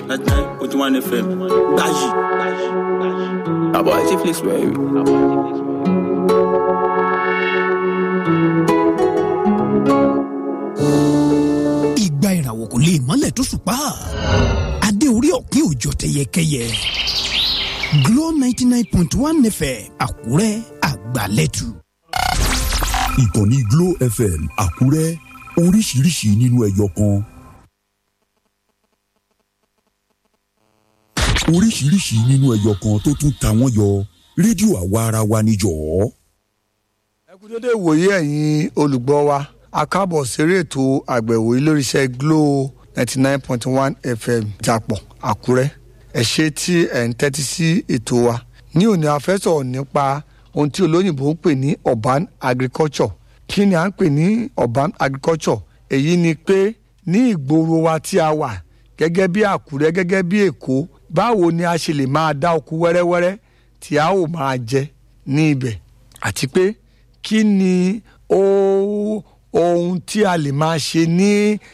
ninety nine point one fm gbayi. àbọ̀ ẹ̀ ṣe flex wẹ̀ ìgbà ìràwọ̀ kò lè mọ́lẹ̀ tó ṣùpá adé orí ọ̀kín òjò tẹyẹkẹyẹ Glo ninety nine point one fm Àkúrẹ́ àgbàlẹ́tù. ìkànnì Glo FM Àkúrẹ́ oríṣiríṣi nínú ẹyọ kan. oríṣiríṣi nínú ẹyọ kan tó tún ta wọ́n yọ rédíò àwa ara wa níjọ́. ẹ kú dédé ìwòye ẹ̀yin olùgbọ́ wa a káàbọ̀ séré ètò àgbẹ̀wò iléeṣẹ́ Glo ninety nine point one FM Ìjàpọ̀ Àkúrẹ́ ẹ ṣé tí ẹ̀ ń tẹ́tí sí ètò wa ní òní a fẹ́ sọ̀rọ̀ nípa ohun tí olóyìnbó ń pè ní urban agriculture kí ni à ń pè ní urban agriculture èyí ni pé ní ìgboro wa tí a wà gẹ́gẹ́ bí Àkúrẹ́ gẹ́gẹ́ bí Èkó báwo ni a ṣe lè máa dá oko wẹ́rẹ́wẹ́rẹ́ tí a ó máa jẹ ní ibẹ̀ àti pé kí ni ó ohun tí a lè máa ṣe ní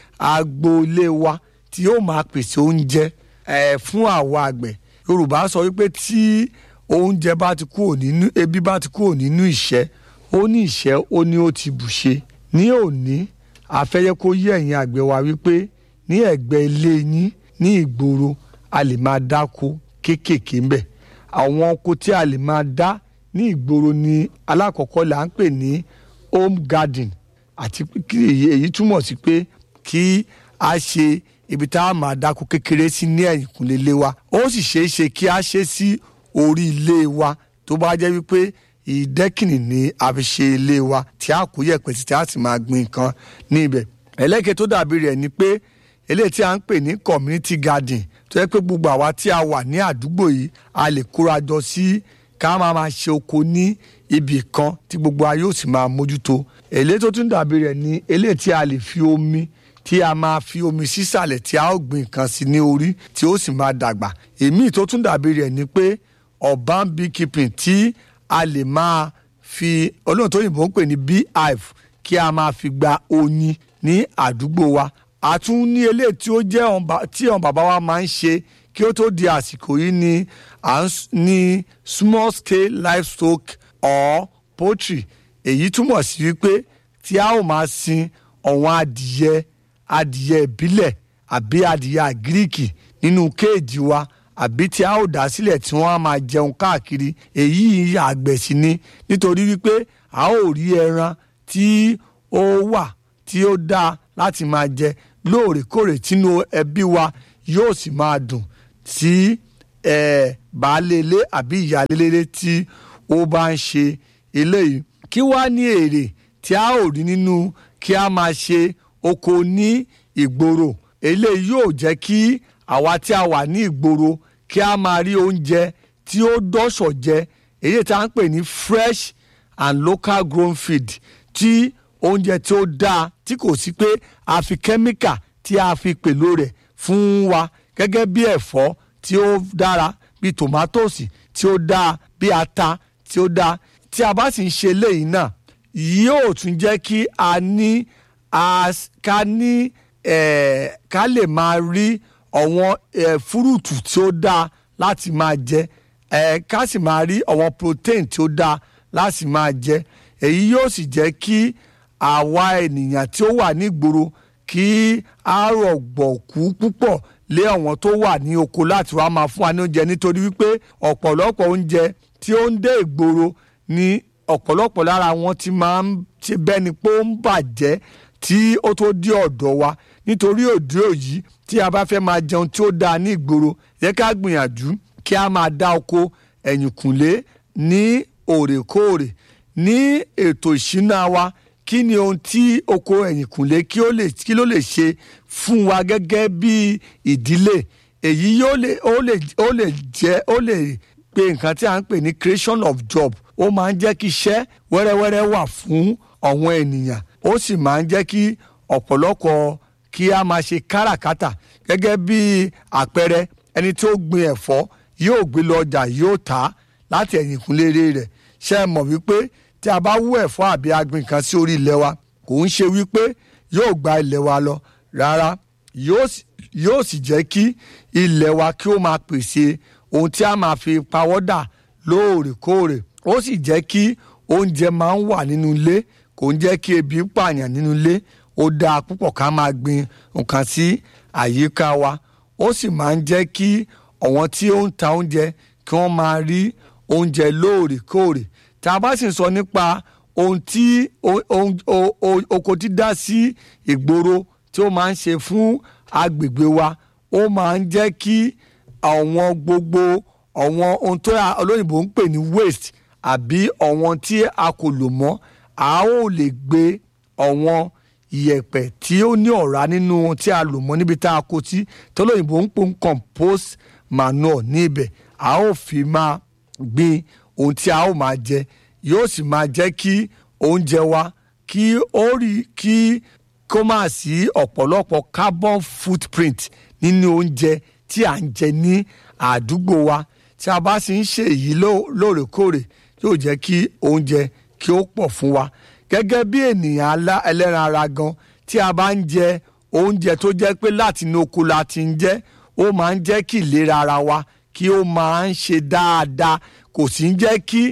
agboolé wa tí yóò máa pèsè oúnjẹ eh, fún àwa àgbẹ̀ Yorùbá sọ wípé tí oúnjẹ bá ti kúrò nínú ebi bá ti kúrò nínú ìṣẹ́ ó ní ìṣẹ́ ó ní ó ti bùṣe ní òní àfẹ́yẹ kó yé ẹ̀yin àgbẹ̀ wa wípé ní ẹ̀gbẹ́ ilé yín ní ìgboro a lè máa dáko kéékèèké ń bẹ̀ àwọn oko tí a lè máa dá ní ìgboro ni alákọ̀ọ́kọ́ là ń pè ní home garden àti kí èyí èyí túmọ̀ sí pé kí a ṣe ibi tá a máa dáko kékeré sí ní ẹ̀yìnkùnlé ilé wa ó sì ṣeé ṣe kí a ṣe sí orí ilé wa tó bá jẹ́ wípé ìdẹ́kìnì ni a fi ṣe ilé wa tí a kó yẹ̀pẹ̀ sí tí a sì máa gbin nǹkan ní ibẹ̀ ẹlẹ́kẹ̀ tó dàbí rẹ̀ ni pé eléyìí tí a ń pè ní community garden tó yẹ pé gbogbo àwa tí a wà ní àdúgbò yìí a lè kóra jọ sí ká máa máa ṣe oko ní ibì kan tí gbogbo ayé ò sì máa mójútó eléyìí tó tún dàbí rẹ̀ ni eléyìí tí a lè fi omi tí a máa fi omi sísàlẹ̀ tí a ó gbin nǹkan sí ní orí tí ó sì máa dàgbà èmi tó tún dàbí rẹ̀ ni pé urban beekeeping tí a lè máa fi olóhùn tó yìnbó ń pè ní beehive kí a máa fi gba oyin ní àdúgbò wa a tún ní eléyìí tí ó jẹ́ ọ̀nba- tí àwọn bàbá wa máa ń ṣe kí ó tó di àsìkò yìí ni à ń s- ní small scale livestock or poultry èyí túmọ̀ sí wípé tí a ó máa sin ọ̀wọ́n adìyẹ adìyẹ ìbílẹ̀ àbí adìyẹ àgíríkì nínú kéèjì wa àbí tí a ó dá sílẹ̀ tí wọ́n á máa jẹun káàkiri èyí àgbẹ̀ sí ni nítorí wípé a ó rí ẹran tí ó wà tí ó dáa láti máa jẹ lóòrèkóòrè tínú ẹbí wa yóò sì máa dùn tí eh, baálé ilé àbí ìyáálé ilé tí ó bá ń ṣe eléyìí kí wá ní èrè tí a ó rí nínú kí a máa ṣe oko ní ìgboro eléyìí yóò jẹ́ kí àwa tí a wà ní ìgboro kí a máa rí oúnjẹ tí ó dọ́ṣọ̀ jẹ èyí tí a ń pè ní fresh and local grown feed tí oúnjẹ tí ó dáa tí kò sí pé a fi kẹ́míkà tí a fi pèlò rẹ̀ fún wa gẹ́gẹ́ bí ẹ̀fọ́ tí ó dára bí tòmátòsì tí ó dáa bí ata tí ó dáa tí a bá sì ń ṣe eléyìí náà yóò tún jẹ́ kí a ní as- ká ní eh, ká lè máa rí àwọn eh, fúrúùtù tí ó dáa láti máa jẹ eh, ká sì máa rí àwọn protein tí ó dáa láti máa jẹ èyí yóò sì jẹ́ kí àwa ènìyàn tí ó wà nígboro kí a rọ̀gbọ̀kú púpọ̀ lé àwọn tó wà ní oko láti wá máa fún wa ní oúnjẹ nítorí wípé ọ̀pọ̀lọpọ̀ oúnjẹ tí ó ń dé ìgboro ní ọ̀pọ̀lọpọ̀ lára wọn ti máa ń ṣe bẹ́ni pé ó ń bàjẹ́ tí ó tó dé ọ̀dọ̀ wa nítorí òde òyí tí a bá fẹ́ máa jẹun tí ó dáa ní ìgboro yẹ ká gbìyànjú kí a máa dá oko ẹ̀yìnkùnlé ní òrèkóòrè ní ètò ìṣúná wa kí ni ohun tí oko ẹ̀yìnkùnlé kí ó lè kí ló lè ṣe fún wa gẹ́gẹ́ bí ìdílé èyí yóò lè ó lè ó lè jẹ́ ó lè pe nǹkan tí a ń pè ní creation of job ó máa ń jẹ́ kí iṣẹ́ wẹ́rẹ́wẹ́rẹ́ wà fún àwọn ènìyàn ó sì máa ń jẹ́ kí ọ̀pọ̀lọpọ̀ kí a máa ṣe káràkátà gẹ́gẹ́ bí àpẹẹrẹ ẹni tí ó gbin ẹ̀fọ́ yóò gbé lọ ọjà yóò tà á láti ẹ̀yìnkùnlé rẹ̀ ṣe é mọ̀ wípé tí a bá wú ẹ̀fọ́ àbí agbìn kan sí orí ilẹ̀ wa kò ń ṣe wípé yóò gba ilẹ̀ wa lọ rárá yóò sì- yóò sì jẹ́ kí ilẹ̀ wa kí ó máa pèsè ohun tí a máa fi pawọ́dà lóòrèkóòrè ó sì jẹ́ kí oúnjẹ máa ń wà nínú ilé kò ń jẹ́ kí ebi pààyàn nínú ilé ó dáa púpọ̀ ká máa gbin nǹkan sí àyíká wa ó sì máa ń jẹ́ kí àwọn tí ó ń ta oúnjẹ kí wọ́n máa rí oúnjẹ lóòrèkóòrè tá a bá sì ń sọ nípa ohun tí oko dídá sí ìgboro tí ó máa ń ṣe fún agbègbè wa ó máa ń jẹ́ kí àwọn gbogbo àwọn ohun tó olóyìnbó ń pè ní waste àbí àwọn tí a kò lò mọ́ a ó lè gbé àwọn ìyẹ̀pẹ̀ tí ó ní ọ̀rá nínú ohun tí a lò mọ́ níbi tá a kó sí tí olóyìnbó ń pò ń compost manure ní ibẹ̀ a ó fi máa gbin ohun tí a ó máa jẹ yóò sì máa jẹ́ kí oúnjẹ wa kí ó rí kí kó máa sí ọ̀pọ̀lọpọ̀ carbon footprint nínú oúnjẹ tí à ń jẹ ní àdúgbò wa tí a bá sì ń ṣe èyí lóòrèkóòrè yóò jẹ́ kí oúnjẹ kí ó pọ̀ fún wa gẹ́gẹ́ bí ènìyàn ẹlẹ́ran ara gan tí a bá ń jẹ oúnjẹ tó jẹ́ pé láti inú oko la ti ń jẹ ó máa ń jẹ́ kí ìlera ara wa kí ó máa ń ṣe dáadáa kò sì ń jẹ́ kí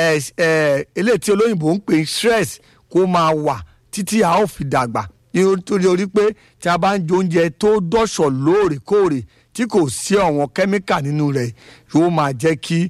eléyìí tí olóyìnbó ń pè stress kó máa wà títí a ó fi dàgbà nítorí orí pé tí a bá ń jẹ oúnjẹ tó dọ̀ṣọ̀ lóòrèkóòrè tí kò sí àwọn kẹ́míkà nínú rẹ̀ yóò máa jẹ́ kí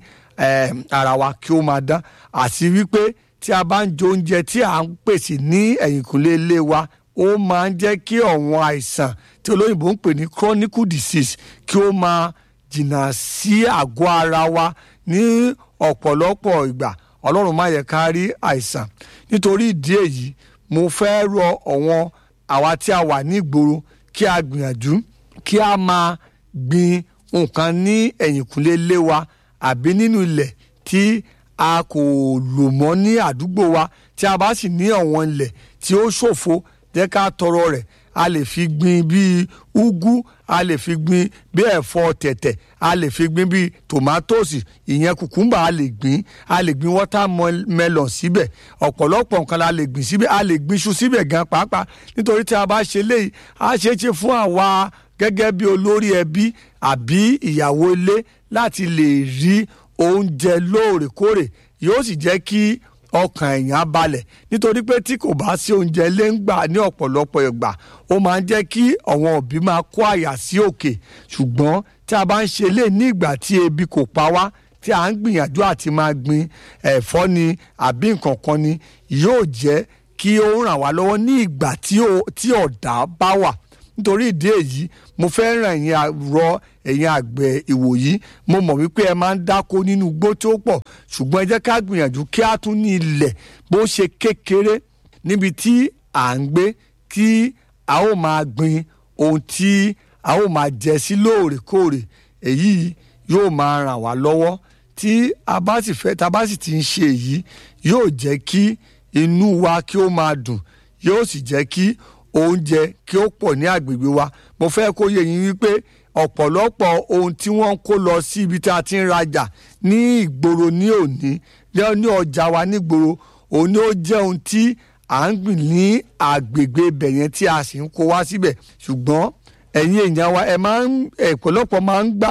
ara wa kí ó máa dán àti wípé tí a bá ń jẹ oúnjẹ tí à ń pèsè ní ẹ̀yìnkùlé ilé wa ó máa ń jẹ́ kí àwọn àìsàn tí olóyìnbó ń pè ní chronic disease kí ó máa jìnnà sí àgọ́ ara wa ní ọ̀pọ̀lọpọ̀ ìgbà ọlọ́run má yẹ ká rí àìsàn nítorí ìdí èyí mo fẹ́ rọ ọ̀wọ́n àwa tí a wà ní ìgboro kí a gbìyànjú kí a máa gbin nǹkan ní ẹ̀yìnkùlé ilé wa àbí nínú ilẹ̀ tí a kò lò mọ́ ní àdúgbò wa tí a bá sì ní ọ̀wọ́n ilẹ̀ tí ó ṣòfo jẹ́ ká tọrọ rẹ̀ a lè fi gbin bíi úgú a lè fi gbin bí ẹ̀fọ́ tẹ̀tẹ̀ a lè fi gbin bíi tòmátòsì ìyẹn kùkúmbà a lè gbin a lè gbin watermelon síbẹ̀ ọ̀pọ̀lọpọ̀ nǹkan la lè gbin síbẹ̀ a lè gbin iṣu síbẹ̀ gan pàápàá nítorí tí a bá ṣe léyìí a ṣe é ṣe fún àwa gẹ́gẹ́ bí olórí ẹbí àbí ìyàwó ilé láti lè rí oúnjẹ lóòrèkóòrè yóò sì jẹ́ kí ọkàn èèyàn balẹ̀ nítorí pé tí kò bá sí oúnjẹ ilé ń gbà ní ọ̀pọ̀lọpọ̀ ìgbà ó máa ń jẹ́ kí àwọn òbí máa kó àyà sí òkè ṣùgbọ́n tí a bá ń ṣe lé ní ìgbà tí ebi kò pa wá tí a ń gbìyànjú àti máa gbin ẹ̀fọ́ ni àbí nǹkan kan ni yóò jẹ́ kí ó ràn wá lọ́wọ́ ní ìgbà tí ọ̀dá bá wà nítorí ìdí èyí mo fẹ́ ràn yín rọ ẹ̀yin àgbẹ̀ ìwòyí mo mọ̀ wípé ẹ máa ń dáko nínú igbó tí ó pọ̀ ṣùgbọ́n ẹ jẹ́ ká gbìyànjú kí á tún ní ilẹ̀ bó ṣe kékeré níbi tí à ń gbé kí a ó máa gbin ohun tí a ó máa jẹ sí lóòrèkóòrè èyí yóò máa ràn wá lọ́wọ́ tí a bá sì fẹ́ tá a bá sì ti ń ṣe èyí yóò jẹ́ kí inú wa kí ó máa dùn yóò sì jẹ́ kí oúnjẹ kí ó pọ̀ ní àgbègbè wa mo fẹ́ kó yé yín wípé ọ̀pọ̀lọpọ̀ ohun tí wọ́n ń kó lọ sí ibi tí a ti ń rajà ní ìgboro ní òní ní ọjà wa nígboro òun ni ó jẹ́ ohun tí à ń gbìn ní àgbègbè ibẹ̀ yẹn tí a sì ń kó wá síbẹ̀ ṣùgbọ́n ẹ̀yin èèyàn wa ẹ máa ń ọ̀pọ̀lọpọ̀ máa ń gbà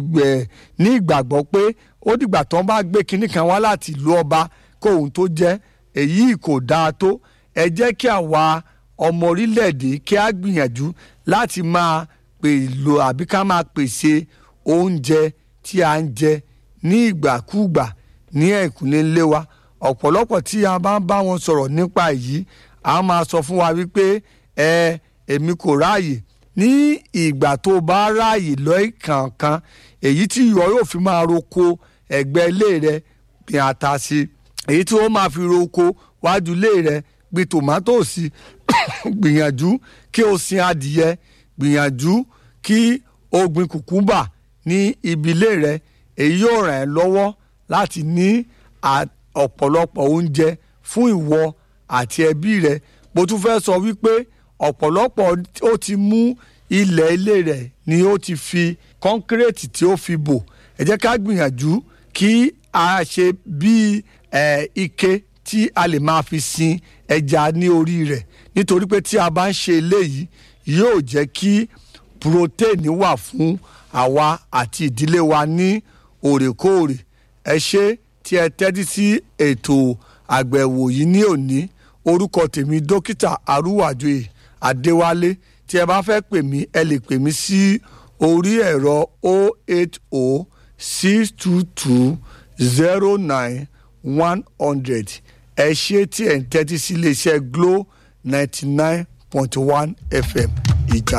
ní ìgbàgbọ́ pé ó dìgbà tó ń bá gbé kinní kan wá láti ìlú ọba kó ohun tó jẹ́ èyí kò dáa tó ẹ jẹ́ kí àwa ọmọ orílẹ̀-èdè kí á gbìyànjú láti máa pèlò àbí ká máa pèsè oúnjẹ tí a ń jẹ ní ìgbàkúùgbà ní ẹ̀kúnlé ńlé wa ọ̀pọ̀lọpọ̀ tí a bá ń bá wọn sọ̀rọ̀ nípa èyí a máa sọ fún wa wípé ẹ èmi kò ráàyè ní ìgbà tó bá ráàyè lọ́ọ̀kànkan èyí tí ìwọ yóò fi máa roko ẹ̀gbẹ́ ilé rẹ gbìn ata sí èyí tí ó máa fi roko wájú ilé rẹ gbìn tòmátòsì gbìyànjú kí o sin adìyẹ gbìyànjú kí o gbìn kùkúmbà ní ibi ilé rẹ èyí yóò ràn ẹ́ lọ́wọ́ láti ní ọ̀pọ̀lọpọ̀ oúnjẹ fún ìwọ àti ẹbí rẹ mo tún fẹ́ sọ wípé ọ̀pọ̀lọpọ̀ ó ti mú ilẹ̀ ilé rẹ̀ ni ó ti fi kọ́ńkírẹ́tì tí ó fi bò ẹ jẹ́ ká gbìyànjú kí a ṣe bíi ike tí a lè máa fi sin ẹja ní orí rẹ̀ nítorí pé tí a bá ń ṣe eléyìí yóò jẹ́ kí protein wà fún àwa àti ìdílé wa ní òrèkóòrè ẹ ṣe tí ẹ tẹ́tí sí ètò àgbẹ̀wò yìí ní òní orúkọ tèmi dókítà arúwàjòyè adéwálé tí ẹ bá fẹ́ pè mí ẹ lè pè mí sí orí ẹ̀rọ 080 622 09 100 ẹ ṣe tí ẹ ń tẹ́tí sí iléeṣẹ́ glo ninety nine point one fm ìjà.